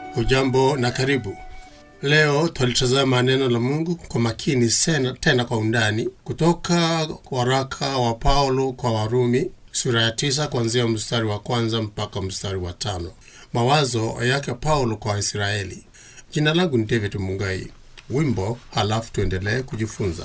Hujambo na karibu. Leo twalitazama neno la Mungu kwa makini sena, tena kwa undani kutoka waraka wa Paulo kwa Warumi sura ya tisa kuanzia mstari wa kwanza mpaka mstari wa tano. Mawazo yake Paulo kwa Waisraeli. Jina langu ni David Mungai. Wimbo halafu tuendelee kujifunza.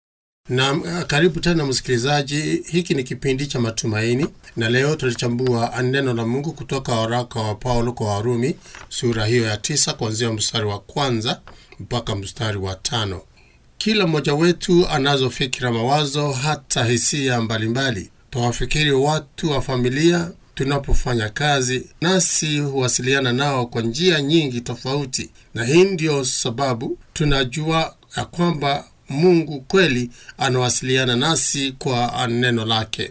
Na karibu tena msikilizaji, hiki ni kipindi cha matumaini, na leo tulichambua neno la Mungu kutoka waraka wa Paulo kwa Warumi sura hiyo ya tisa kuanzia mstari wa kwanza mpaka mstari wa tano. Kila mmoja wetu anazo fikira, mawazo, hata hisia mbalimbali. Twawafikiri watu wa familia tunapofanya kazi, nasi huwasiliana nao kwa njia nyingi tofauti, na hii ndiyo sababu tunajua ya kwamba Mungu kweli anawasiliana nasi kwa neno lake.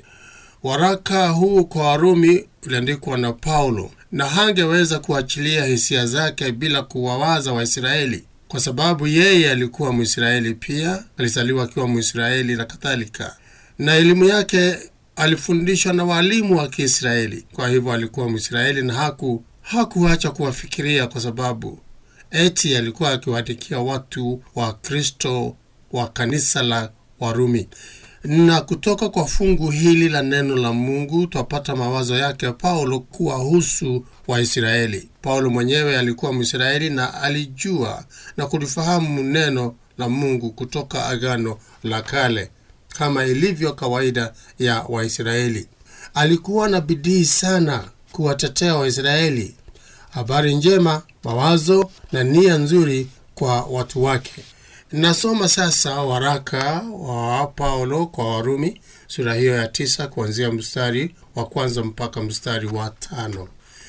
Waraka huu kwa Warumi uliandikwa na Paulo, na hangeweza kuachilia hisia zake bila kuwawaza Waisraeli, kwa sababu yeye alikuwa Mwisraeli pia, alizaliwa akiwa Mwisraeli na kadhalika, na elimu yake alifundishwa na walimu wa Kiisraeli. Kwa hivyo alikuwa Mwisraeli na haku hakuacha kuwafikiria, kwa sababu eti alikuwa akiwaandikia watu wa Kristo wa kanisa la Warumi. Na kutoka kwa fungu hili la neno la Mungu twapata mawazo yake Paulo kuwahusu Waisraeli. Paulo mwenyewe alikuwa Mwisraeli na alijua na kulifahamu neno la Mungu kutoka Agano la Kale kama ilivyo kawaida ya Waisraeli. Alikuwa na bidii sana kuwatetea Waisraeli, habari njema, mawazo na nia nzuri kwa watu wake. Nasoma sasa waraka wa Paulo kwa Warumi sura hiyo ya tisa kuanzia mstari wa kwanza mpaka mstari wa tano.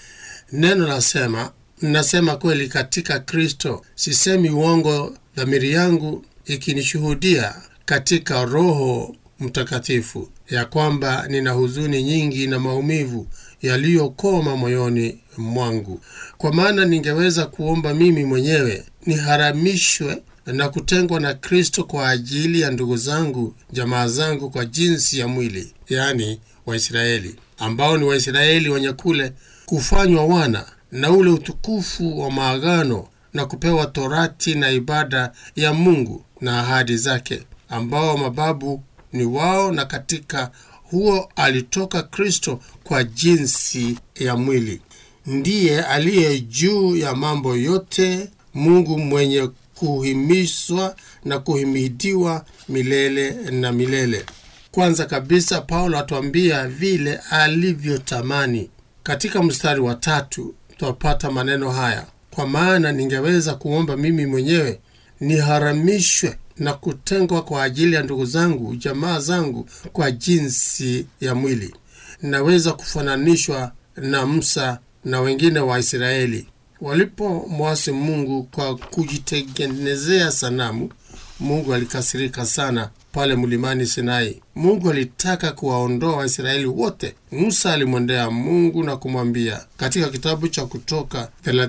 Neno nasema, nasema kweli katika Kristo, sisemi uongo, dhamiri yangu ikinishuhudia katika Roho Mtakatifu ya kwamba nina huzuni nyingi na maumivu yaliyokoma moyoni mwangu. Kwa maana ningeweza kuomba mimi mwenyewe niharamishwe na kutengwa na Kristo kwa ajili ya ndugu zangu, jamaa zangu kwa jinsi ya mwili, yaani Waisraeli, ambao ni Waisraeli wenye kule kufanywa wana na ule utukufu wa maagano na kupewa torati na ibada ya Mungu na ahadi zake, ambao mababu ni wao, na katika huo alitoka Kristo kwa jinsi ya mwili. Ndiye aliye juu ya mambo yote, Mungu mwenye kuhimizwa na kuhimidiwa milele na milele. Kwanza kabisa, Paulo atuambia vile alivyotamani. Katika mstari wa tatu twapata maneno haya: kwa maana ningeweza kuomba mimi mwenyewe niharamishwe na kutengwa kwa ajili ya ndugu zangu, jamaa zangu kwa jinsi ya mwili. Naweza kufananishwa na Musa na wengine wa Israeli walipomwasi Mungu kwa kujitengenezea sanamu. Mungu alikasirika sana pale mlimani Sinai. Mungu alitaka kuwaondoa Waisraeli wote. Musa alimwendea Mungu na kumwambia katika kitabu cha Kutoka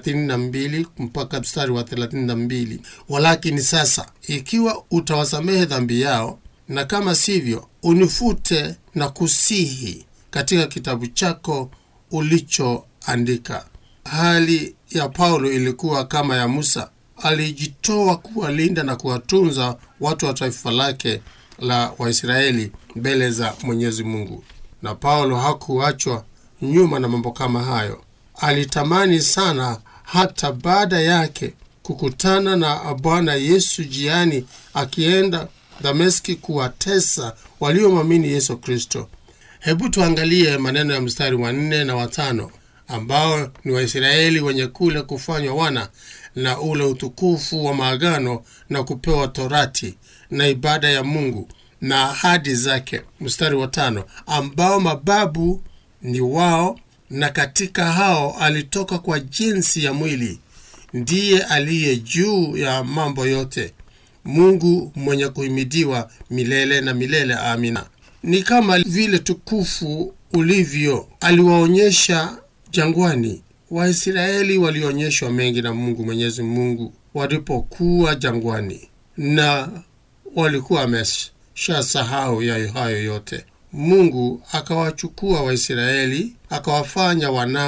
32 mpaka mstari wa 32, walakini sasa ikiwa utawasamehe dhambi yao, na kama sivyo unifute na kusihi katika kitabu chako ulichoandika. Hali ya Paulo ilikuwa kama ya Musa. Alijitoa kuwalinda na kuwatunza watu wa taifa lake la Waisraeli mbele za Mwenyezi Mungu, na Paulo hakuachwa nyuma na mambo kama hayo. Alitamani sana hata baada yake kukutana na Bwana Yesu jiani akienda Dameski kuwatesa waliomwamini Yesu Kristo. Hebu tuangalie maneno ya mstari wa nne na watano ambao ni Waisraeli wenye kule kufanywa wana na ule utukufu wa maagano na kupewa torati na ibada ya Mungu na ahadi zake. Mstari wa tano, ambao mababu ni wao, na katika hao alitoka kwa jinsi ya mwili, ndiye aliye juu ya mambo yote, Mungu mwenye kuhimidiwa milele na milele. Amina. Ni kama vile tukufu ulivyo aliwaonyesha jangwani. Waisraeli walionyeshwa mengi na Mungu Mwenyezi Mungu walipokuwa jangwani, na walikuwa wameshasahau ya hayo yote. Mungu akawachukua Waisraeli akawafanya wanawe,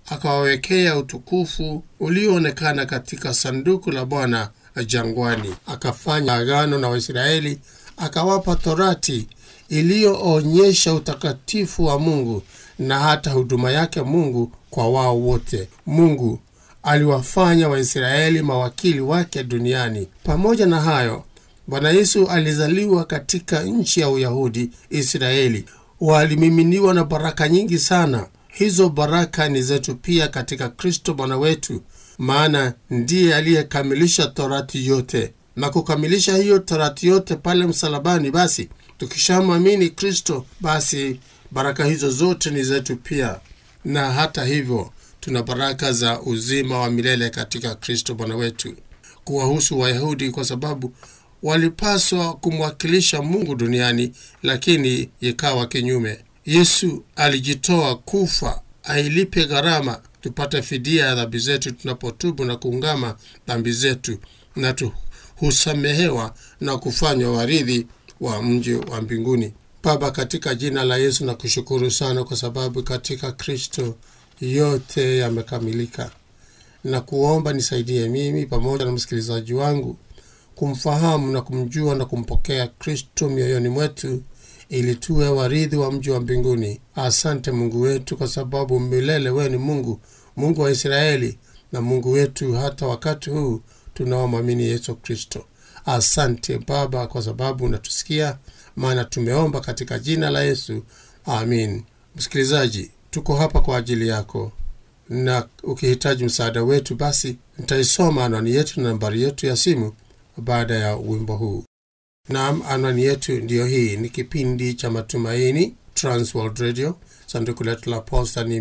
akawawekea utukufu ulioonekana katika sanduku la Bwana jangwani. Akafanya agano na Waisraeli, akawapa torati iliyoonyesha utakatifu wa Mungu na hata huduma yake Mungu kwa wao wote. Mungu aliwafanya Waisraeli mawakili wake duniani. Pamoja na hayo, Bwana Yesu alizaliwa katika nchi ya Uyahudi, Israeli. Walimiminiwa na baraka nyingi sana. Hizo baraka ni zetu pia katika Kristo Bwana wetu, maana ndiye aliyekamilisha torati yote na kukamilisha hiyo torati yote pale msalabani. Basi tukishamwamini Kristo, basi baraka hizo zote ni zetu pia, na hata hivyo tuna baraka za uzima wa milele katika Kristo Bwana wetu. Kuwahusu Wayahudi, kwa sababu walipaswa kumwakilisha Mungu duniani, lakini ikawa kinyume. Yesu alijitoa kufa ailipe gharama tupate fidia ya dhambi zetu tunapotubu na kuungama dhambi zetu, na tu husamehewa na kufanywa warithi wa mji wa mbinguni. Baba, katika jina la Yesu na kushukuru sana kwa sababu katika Kristo yote yamekamilika, na kuomba nisaidie mimi pamoja na msikilizaji wangu kumfahamu na kumjua na kumpokea Kristo mioyoni mwetu ili tuwe warithi wa mji wa mbinguni. Asante Mungu wetu, kwa sababu milele wewe ni Mungu, Mungu wa Israeli na Mungu wetu hata wakati huu tunaomwamini Yesu Kristo. Asante Baba kwa sababu unatusikia, maana tumeomba katika jina la Yesu, amin. Msikilizaji, tuko hapa kwa ajili yako, na ukihitaji msaada wetu, basi nitaisoma anwani yetu na nambari yetu ya simu baada ya wimbo huu. Naam, anwani yetu ndiyo hii. Ni kipindi cha Matumaini, Transworld Radio. Sanduku letu la posta ni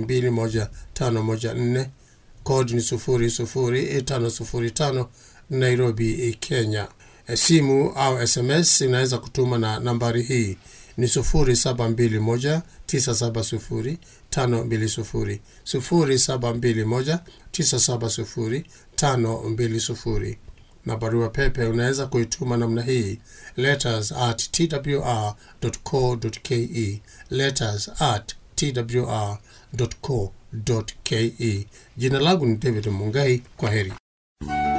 21514 kodi ni 00505 Nairobi, Kenya. E, simu au SMS inaweza kutuma na nambari hii ni 0721970520 0721970520 na barua pepe unaweza kuituma namna hii letters at twr.co.ke, letters at twr.co.ke. Jina langu ni David Mungai. Kwa heri.